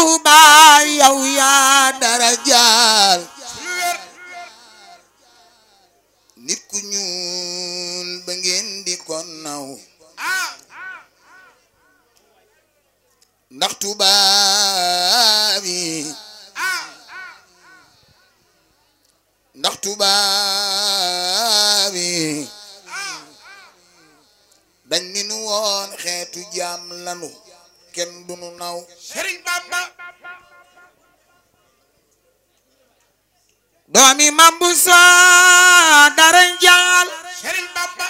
Tuuba yow yaa dara jaal nit ku ñuul ba ngeen di ko naw ndax Tuuba bi ndax Tuuba bi dañ ni nu woon xeetu jaam lanu kenn du nu naw Sëriñ Bamba doomi mambu so dara jaal Sëriñ Bamba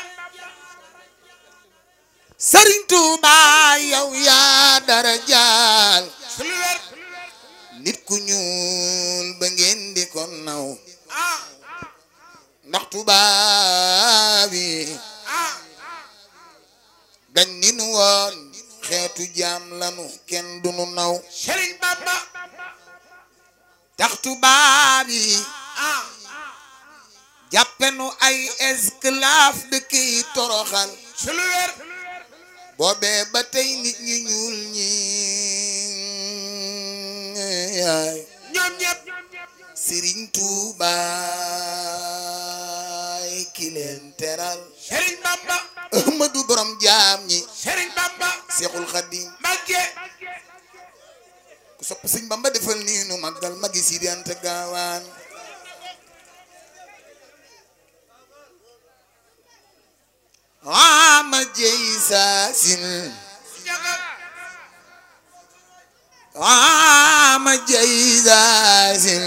Sëriñ Tuuba yow yaa dara jaal su lu wér nit ku ñuul ba ngeen di ko naw ah ndax Tuuba bi ah dañ ni nu woon xeetu jaam lanu kenn du nu naw Sëriñ Bamba tax Tuuba bi ah jàppe nu ay esclave dëkk yi toroxal su lu wér boobee ba tey nit ñu ñuul ñi yaay ñoom ñëpp Sëriñ Tuuba ki leen teral Sëriñ Bamba Ahmadu borom jaam ñi Sëriñ Bamba Seexul Xadim Mbàkke ku sopp Sëñ Bamba defal nii nu màggal magi Sidi Anta Gaawaan ama jey saasin jaga ama jey saasin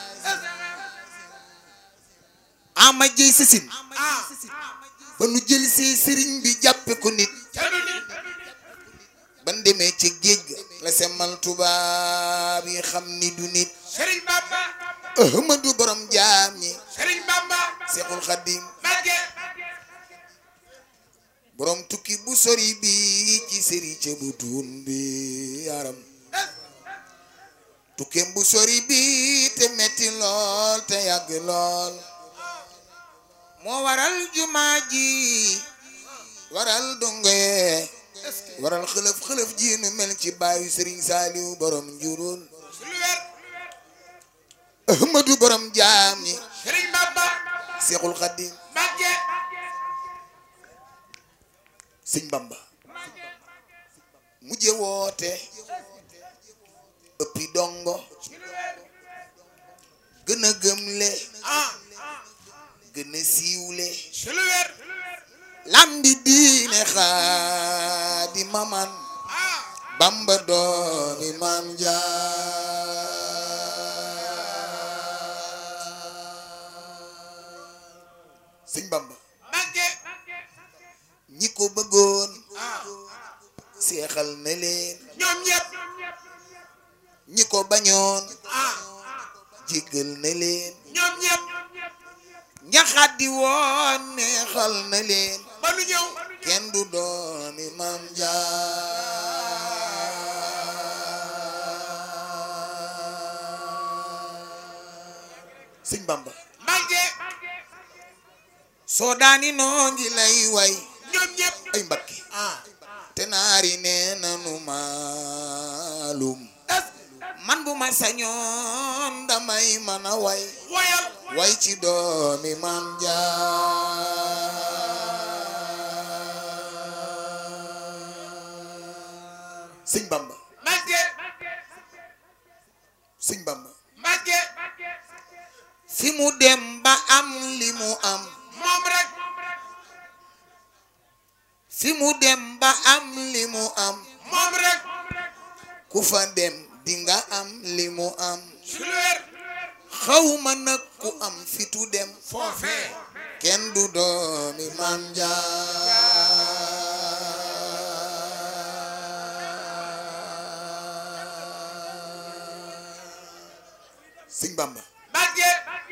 ama jey sasin ah ba nu jël si sëriñ bi jàppe ko nit tanu ni ban demee ca géej ga la semmal tubaab yi xam ni du nit Sëriñ Bamba Ahmadu borom jaam ñi Sëriñ Bamba Seexul Xadim Mbàkke borom tukki bu sori bi ci sëri ca bu tuun bi yaram tukkeem bu sori bi te metti lool te yàgg lool moo waral jumaa ji waral dongoye waral xëlëf xëlëf ji nu mel ci baayu sëriñ saaliw borom njurul su lu wér ahmadu borom jaam ñi Sëriñ Bamba seexul xaddim Mbàkke sëñ bamba mujje woote ëppi dongo gën a gëmle ah gën a siiwle su lu wér lambi diine xaadi maman ah bamba doomi maam jaar sëñ bamba Mbàkke ñi ko bëggoon ah seexal na leen ñoom ñëpp ñi ko bañoon ah jéggal na leen ñoom ñëpp ñaxaddi woon neexal na leen ba nu ñëw kenn du doomi maam jaar sëñ bamba Mbàkke soo daani noo ngi lay way ñoom ñëpp ay mbakki ah te naari nee nanu maalum man bu ma sañoon damay mën a way woyal way ci doomi maam jaar sëñ bamba Mbàkke sëñ bamba Mbàkke fi mu dem ba am li mu am moom rek fi mu dem ba am li mu am moom rek ku fa dem di nga am li mu am su lu wér xawma nag ku am fitu dem foofee kenn du doomi maam jaar sëñ bamba Mbàkke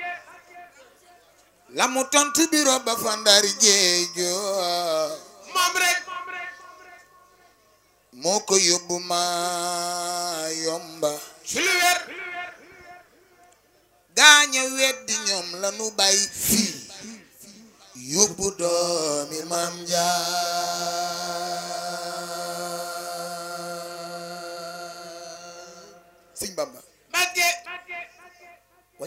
la mu tontu biro ba fa ndar géejo moom rek moo ko yóbbu ma yomba su lu wér gaaña weddi ñoom la nu bàyyi fii yóbbu doomi maam jaar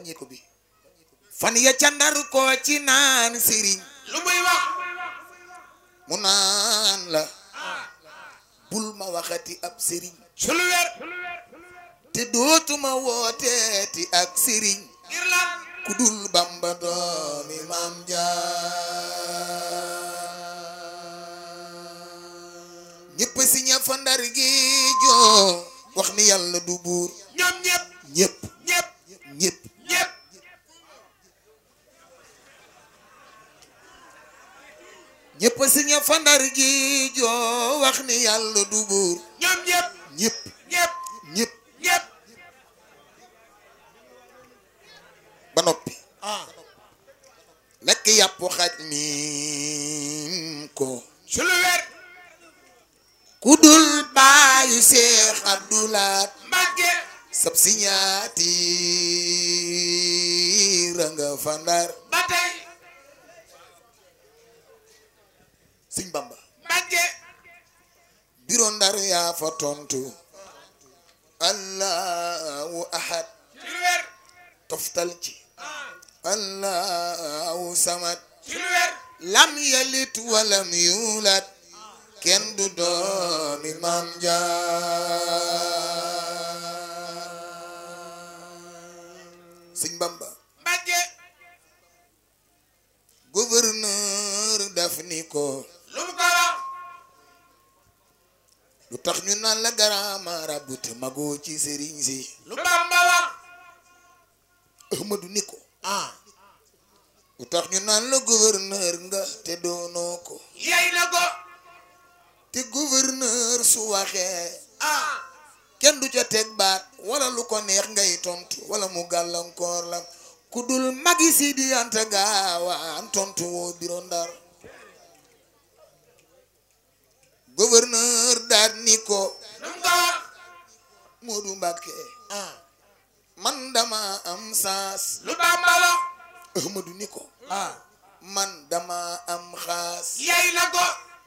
wàññeeku bi fan ya ca ndar ko ci naan sëriñ lu muy wax mu naan la bul ma waxati ab sëriñ ci lu wér te dootuma wooteeti ak sëriñ ngir lan ku dul bamba doomi maam jaar ñëpp si ña fa ndar gi joo wax ni yàlla du buur ñoom ñëpp ñëpp ñëpp ñëpp ñëpp ñëpp si ña fa ndar gi joo wax ni yàlla du buur ñoom ñëpp ñëpp ñëpp ñëpp ñëpp ba noppi ah lekk yàpp xaj mi ko ci lu wér ku dul baayu seex abdulaat Mbàkke sab si ñaati ranga fa ndar ba tey sëñ bamba Mbàkke biro ndar yaa fa tontu allahu ahad ci lu wér toftal ci ah allahu samad ci lu wér lam yalit walam yulat kenn du doomi maam jaar sëñ bamba Mbàkke gouverneur daf ni ko lu mu ko wax lu tax ñu naan la grand marabout te magoo ci sëriñ si lu Bamba wax ahmadu ni ko ah lu tax ñu naan la gouverneur nga te doonoo ko yey na ko te gouverneur su waxee ah kenn du ca teg baat wala lu ko neex ngay tontu wala mu gàllankoor la ku dul magi si di anta gaawaan tontu woo biro ndar gouverneur daal ni ko lu mu ko wax Moodu Mbàkke ah man dama am saas lu Bamba wax Ahmadu ni ko ah man dama am xaas yey na ko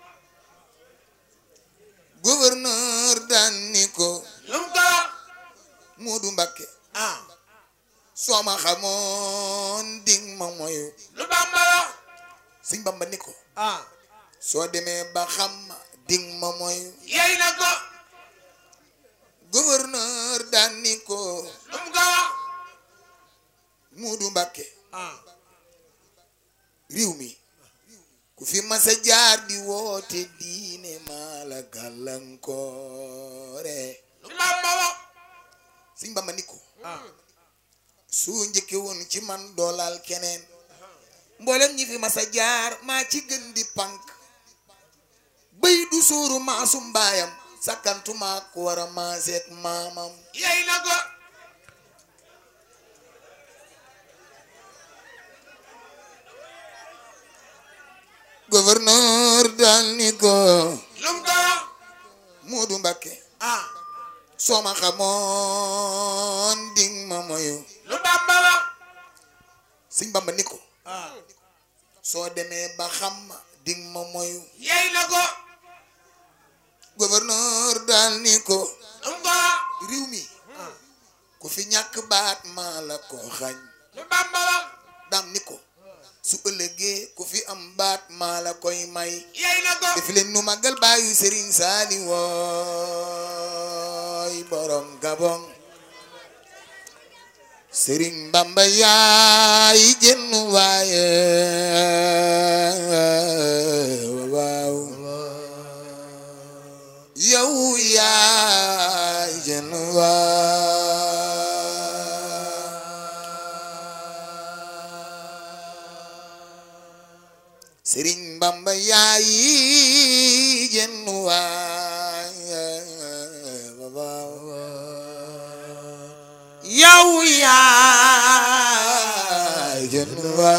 gouverneur daan ni ko lu mu ko wax Moodu Mbàkke ah soo ma xamoon ding ma moyu lu Bamba wax Sëñ Bamba ni ko ah soo demee ba xam ma ding ma moyu yey na ko gouverneur daan ni ko lu mu ko wax Moodu Mbàkke ah réew mi ku fi masa jaar di woote diine maa la gàllankoore lu Bamba wax Sëñ Bamba ni ko ah su njëkke woon ci man doolal keneen mboolem ñi fi masa jaar maa ci gën di pànk bëy du sóoru maasum mbaayam sakkantuma ku war a maaseek maamam yey na ko gouverneur daal ni ko lu mu ko wax Moodu Mbàkke ah soo ma xamoon ding ma moyu lu Bamba wax Sëñ Bamba ni ko ah soo demee ba xam ma ding ma moyu yey na ko gouverneur daal ni ko lu mu ko wax réew mi ah ku fi ñàkk baat maa la ko xañ lu Bamba wax dam ni ko su ëllëgee ku fi am baat maa la koy may yey na ko def leen nu màggal baayu Serigne Sali wooy borom Gabon Serigne Bamba yaay jën waaye waaw yow yaay jën waay Serigne Bamba yaay jën waaye yow yaay jën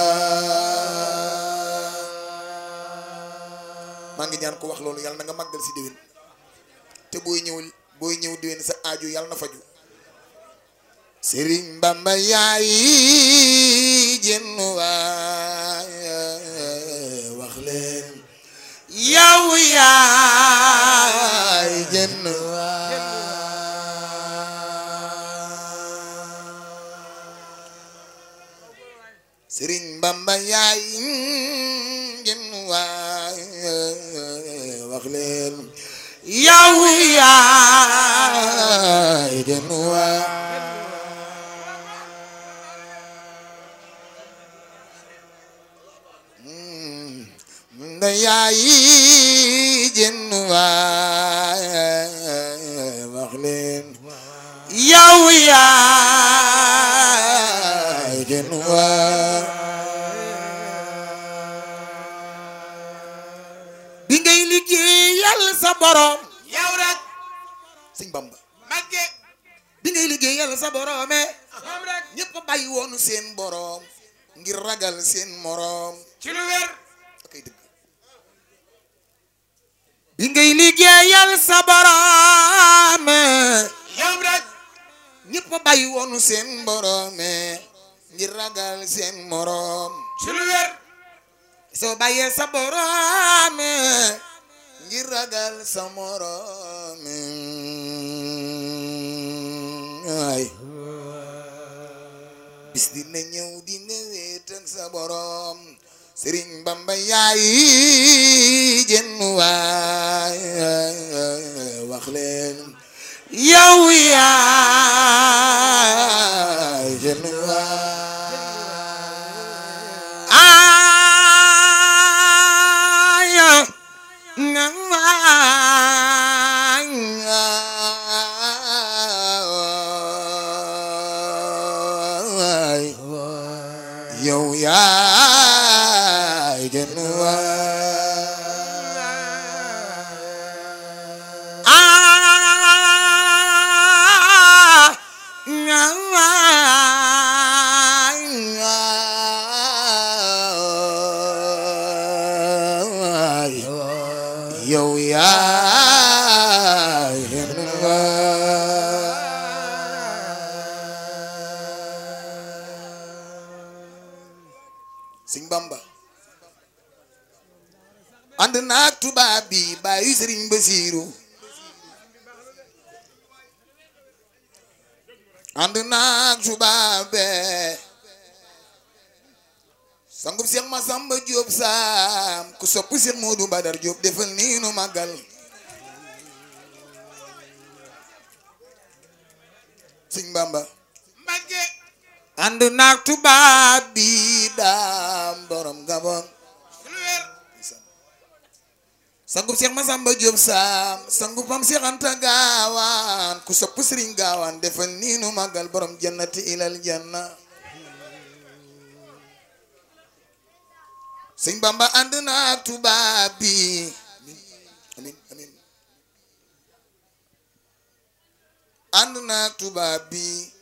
maa ngi ñaan ko wax loolu yàlla na nga màggal si déwén te booy ñëw booy ñëw déwén sa aajo yàlla na faju Sëriñ Bamba yaay jën waaye wax leen yow yaay jën waay yaay jën waay wax leen yow yaay jën waay nda yaay jën waay wax leen yow yaay jën waay bi ngay liggéeyal sa borom yow rek sëñ Bamba Mbàkke bi ngay liggéeyal sa borome moom rek ñëpp bàyyi woon seen borom ngir ragal seen morom ci lu wér akay dëgg bi ngay liggéeyal sa borom yow rek ñëpp bàyyi woon seen borome ngir ragal seen morom ci lu wér soo bàyyee sa borom ngir ragal sa morom ay bis dina ñëw dina wéet ak sa borom Sëriñ Bamba yaay jën waay wax leen yow yaay jën waay aya ngaay yow yaay jën waay yow yaay jën Sëñ Bamba ànd naag tubaab bi bàyyi Sëriñ Basiiru ànd naag tubaab be sangub Seex Masamba Jóob saam ku sopp Seex Moodu Badar Jóob defal nii nu màggal Sëñ Bamba Mbàkke ànd naag tubaab bi daam borom Gabon ci lu wér sangub Seex Masamba Jóob saam sangub Mam Seex Anta Gaawaan ku sopp Sëriñ Gaawaan defal nii nu màggal borom jannati ilal janna Sëñ Bamba ànd naag tubaab bi amin amin ànd naag tubaab bi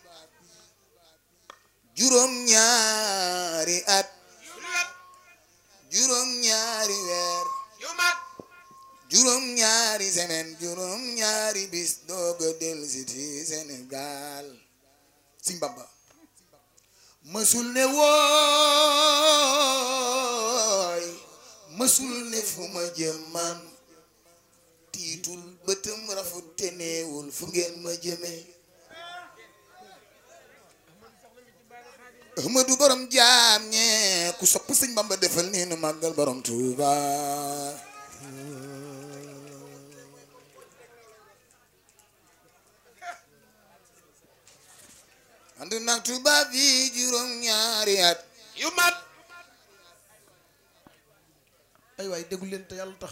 juróom ñaari at ci lu wér juróom ñaari weer yu mat juróom ñaari semaine juróom ñaari bis dooga dellusi ci Sénégal Sëñ Bamba mësul ne wooy mësul ne fu ma jëm man tiitul bëtëm rafut te neewul fu ngeen ma jëmee Ahmadu borom jaam ñe ku sopp Sëñ Bamba defal nii nu màggal borom Tuuba ànd nag tubaab yi juróom ñaari at yu mat ay waay déglu leen te yàlla tax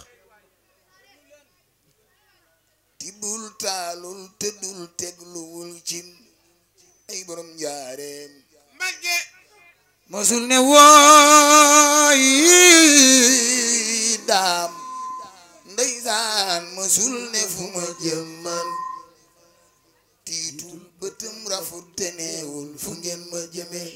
tibbul taalul tëddul tegluwul cin ay borom njaareem Mbàkke mosul ne wooy daam ndeysaan mosul ne fu ma jëm man tiitul bëtëm rafut te neewul fu ngeen ma jëmee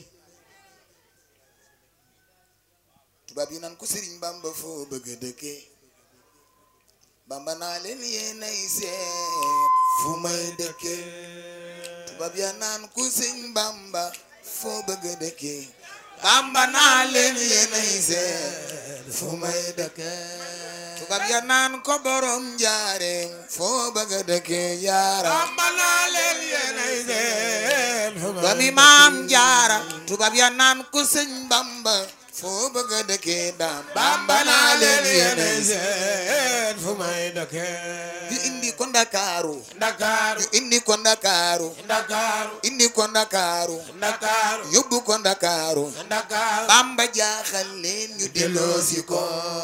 tubaab yi naan ko sëriñ bamba foo bëgg a dëkke bamba naa leen yéenay seet fu may dëkke tubaab ya naan ko sëñ bamba foo bëgg a dëkke bamba naa leen yéenay seet fu may dëkke tubaab ya naan ko borom njaareem foo bëgg a dëkke yaara Bamba naa leen yéenay seen doomi maam jaara tubaab ya naan ko sëñ bamba foo bëgg a dëkkee daam bamba naa leen yéenay seet fu may dëkkee ñu indi ko ndakaaru ndakaaru ñu indi ko ndakaaru ndakaaru indi ko ndakaaru ndakaaru yóbbu ko ndakaaru ndakaaru bamba jaaxal leen ñu delloosi ko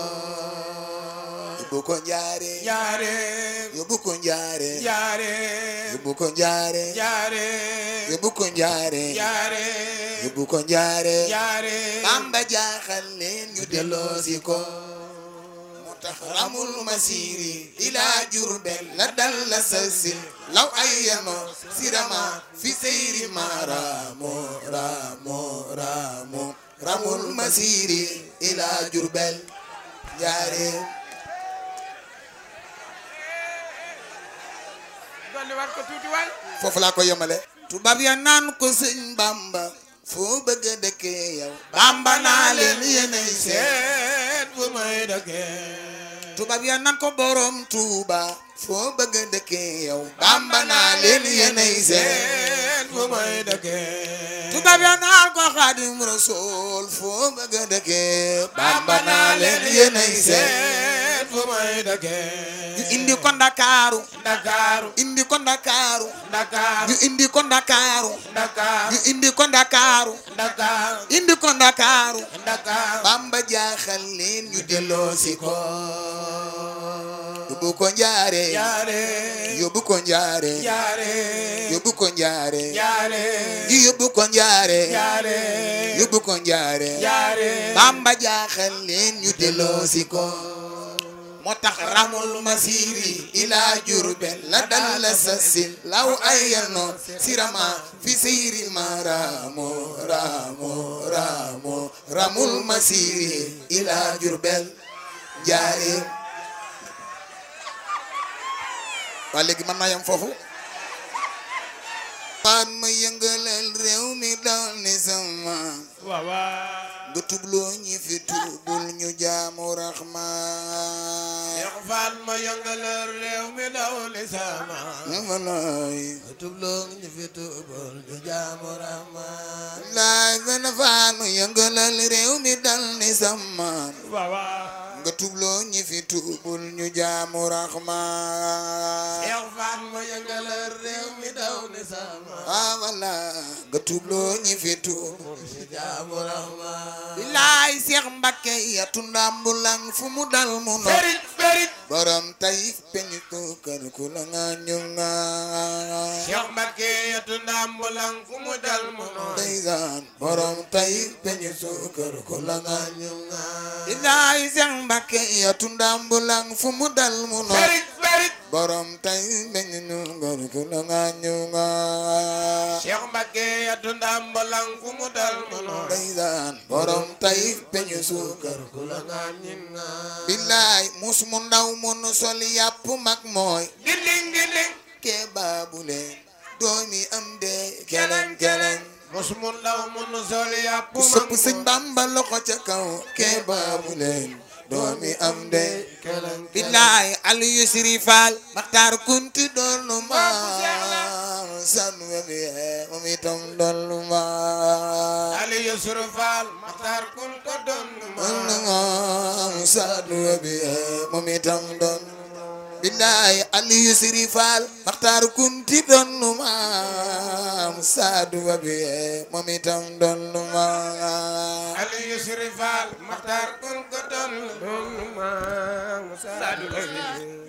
yóbbu ko njaare njaareem yóbbu ko njaare njaareem yóbbu ko njaare njaareem yóbbu ko njaare njaareem yóbbu ko njaare njaareem bamba jaaxal leen ñu delloosi ko moo tax ramul masiri ila jurbel la dal la sasil law ay yano sirama fi seyri ma ramo ramo ramo ramul masiri ila jurbel njaare dolli waat ko tuuti waay foofu laa ko yemale tubaab ya naan ko sëñ bamba foo bëgg a dëkkee yow bamba naa leen yéenay seet seet fu may dëkkee tubaab ya naan ko borom tuuba foo bëgg a dëkkee yow bamba naa leen yéenay seet seet fu may dëkkee tubaab ya naan ko xaadim rasool foo bëgg a dëkkee bamba naa leen yéenay seet seet fu may dëkkee ñu indi ko ndakaaru ndakaaru indi ko ndakaaru ndakaaru ñu indi ko ndakaaru ndakaaru ñu indi ko ndakaaru ndakaaru indi ko ndakaaru ndakaaru bamba jaaxal leen ñu delloosi ko yóbbu ko njaare njaareem yóbbu ko njaare njaareem yóbbu ko njaare njaareem ji yóbbu ko njaare njaareem yóbbu ko njaare njaareem bamba jaaxal leen ñu delloosi ko moo tax ramul masiri ila jurbel la dal la sasin law ayano sirama fi seyri ma ramo ramo ramo ramul masiri ila jurbel njaare waa léegi mën naa yem foofu waan ma yëngalal réew mi dal ni sama waaw waaw nga tubloo ñi fi tubul ñu jaamu raxmaan Cheikh Fall ma yëngalal réew mi daw li sama walaay tubloo ñu fi tubul ñu jaamu rahmaan laay gën a faan ma yëngalal réew mi dal ni sama waaw waaw nga tubloo ñi fi tubul ñu jaamu raxmaan Cheikh Fall ma yëngalal réew mi daw li sama ah walaay nga tubloo ñi fi tubul ñu jaamu rahmaan bilaay Seex Mbakke yatu ndambulang fu mu dal mu no Ferit ferit borom tayif peñu ko kër ku la nga ñu nga Cheikh Mbacké yatu ndambulang fu mu dal mu noon ndeysaan borom tayif peñu ko kër ku la nga ñu ñu nga bilaay Seex Mbakke yatu ndambulang fu mu dal mu no ferit ferit borom tayif peñu ko kër ku la nga ñu nga Cheikh Mbacké yatu ndambulang fu mu dal mu noon ndeysaan borom tayif peñu suukar ku la nga ñin nga bilaay mus mu ndaw mu nu sol yàpp mag mooy giling giling kee baabu leen doomi am de keleng keleng mos mu ndaw mu nu sol yàpp ku sëpp sëñ Bamba loxo ca kaw kee baabu leen doomi am de keleng bilaay Aliou Siri Fall Maxtaar Kunti doonu ma sanu wemi moom itam doonu ma Ali Yusuf Fall Maxtaar kun ko doon ma sanu wemi moom itam doonu bilaay Aliou Siri Fall Maxtaar Kunti doonu ma sadu wemi moom itam doonu ma Ali Yusuf Fall Maxtaar kun ko doon ma